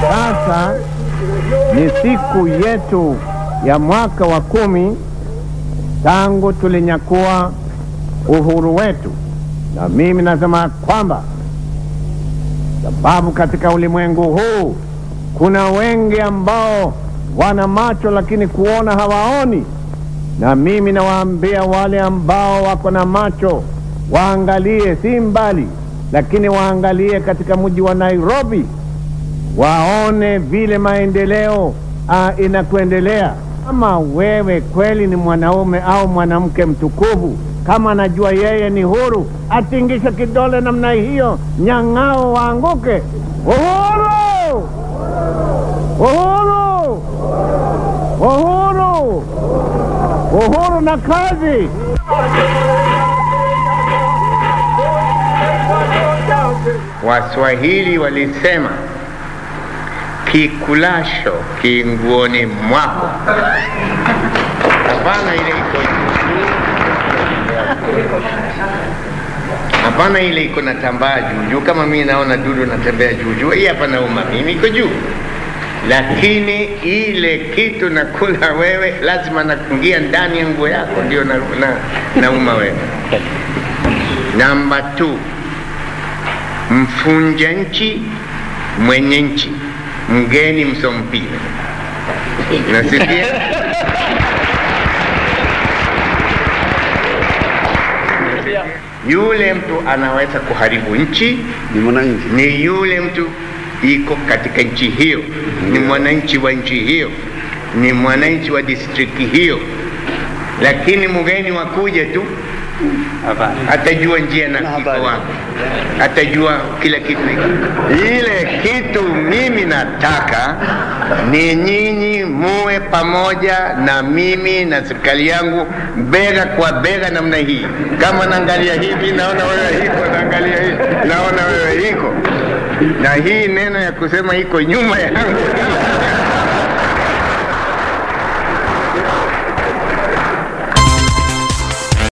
Sasa ni siku yetu ya mwaka wa kumi tangu tulinyakua uhuru wetu, na mimi nasema kwamba sababu katika ulimwengu huu kuna wengi ambao wana macho lakini kuona hawaoni, na mimi nawaambia wale ambao wako na macho waangalie, si mbali, lakini waangalie katika mji wa Nairobi, waone vile maendeleo uh, inakuendelea. Kama wewe kweli ni mwanaume au mwanamke mtukufu, kama anajua yeye ni huru, atingishe kidole namna hiyo, nyang'ao waanguke. Uhuru! Uhuru! Uhuru! Uhuru na kazi! Waswahili walisema kikulasho kinguoni mwako. Hapana ile iko hapana, ile iko na tambaa juu juu, kama mimi naona dudu natembea juu juu, hii hapa nauma mimi, iko juu, lakini ile kitu nakula wewe, lazima nakungia ndani ya nguo yako, ndio na, na, nauma wewe. Namba 2 mfunja nchi mwenye nchi mgeni msompile nasikia yule mtu anaweza kuharibu nchi ni mwananchi ni yule mtu iko katika nchi hiyo ni mwananchi wa nchi hiyo ni mwananchi wa distrikti hiyo lakini mgeni wakuja tu atajua njia na kiko wapi, atajua kila kitu hiki. Ile kitu mimi nataka ni nyinyi muwe pamoja na mimi na serikali yangu bega kwa bega namna hii. Kama naangalia hivi, naona wewe hiko, naangalia hivi, naona wewe hiko, na hii neno ya kusema iko nyuma yangu